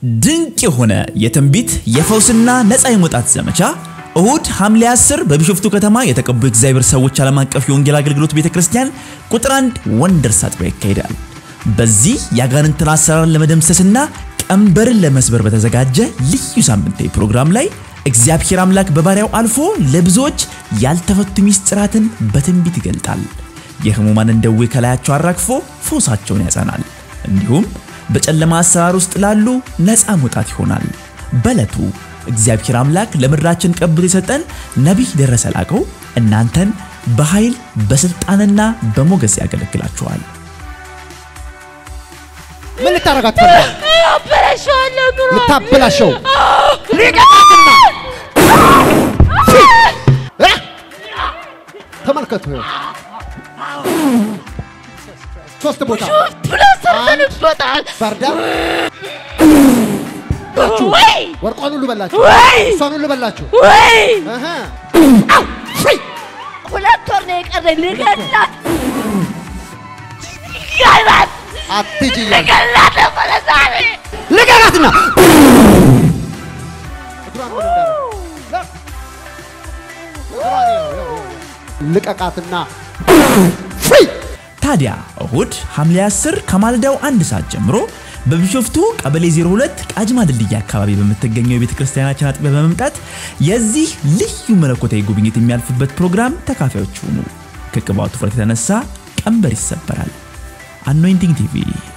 ድንቅ የሆነ የትንቢት የፈውስና ነፃ የመውጣት ዘመቻ እሁድ ሐምሌ 10 በቢሾፍቱ ከተማ የተቀቡ የእግዚአብሔር ሰዎች ዓለም አቀፍ የወንጌል አገልግሎት ቤተ ክርስቲያን ቁጥር አንድ ወንደርስ አጥቢያ ይካሄዳል። በዚህ የአጋንንትን አሰራር ለመደምሰስና ቀንበርን ለመስበር በተዘጋጀ ልዩ ሳምንታዊ ፕሮግራም ላይ እግዚአብሔር አምላክ በባሪያው አልፎ ለብዙዎች ያልተፈቱ ሚስጥራትን በትንቢት ይገልጣል። የህሙማንን ደዌ ከላያቸው አራግፎ ፈውሳቸውን ያጸናል። እንዲሁም በጨለማ አሰራር ውስጥ ላሉ ነፃ መውጣት ይሆናል። በዕለቱ እግዚአብሔር አምላክ ለምድራችን ቀብቶ የሰጠን ነቢይ ደረሰ ላቀው እናንተን በኃይል በስልጣንና በሞገስ ያገለግላችኋል። ምን ልታረጋት ፈልጋል? አበላሸዋለሁ ኑሮ ልታበላሸው ሊቀጣትና እ? ተመልከቱ ይኸው ሶስት ቦታ ብሎ ሰርተንበታል። ባርዳ ወይ ወርቋን ሁሉ በላችሁ፣ ወይ እሷን ሁሉ በላችሁ። ወይ እህ ሁለት ወር ነው የቀረኝ ልገላት ልገላት አትሂጂ እያልኩ ልገላት ነበረ ዛሬ ልቀቃትና እግሯን ምን እንዳደረገ እግሯን ይኸው፣ ይኸው፣ ይኸው። ልቀቃትና ፍሪ ታዲያ እሁድ ሐምሌ 10 ከማለዳው አንድ ሰዓት ጀምሮ በቢሾፍቱ ቀበሌ 02 ቃጅማ ድልድይ አካባቢ በምትገኘው የቤተ ክርስቲያናችን አጥቢያ በመምጣት የዚህ ልዩ መለኮታዊ ጉብኝት የሚያልፉበት ፕሮግራም ተካፋዮች ሁኑ። ከቅባቱ ፍረት የተነሳ ቀንበር ይሰበራል። አኖይንቲንግ ቲቪ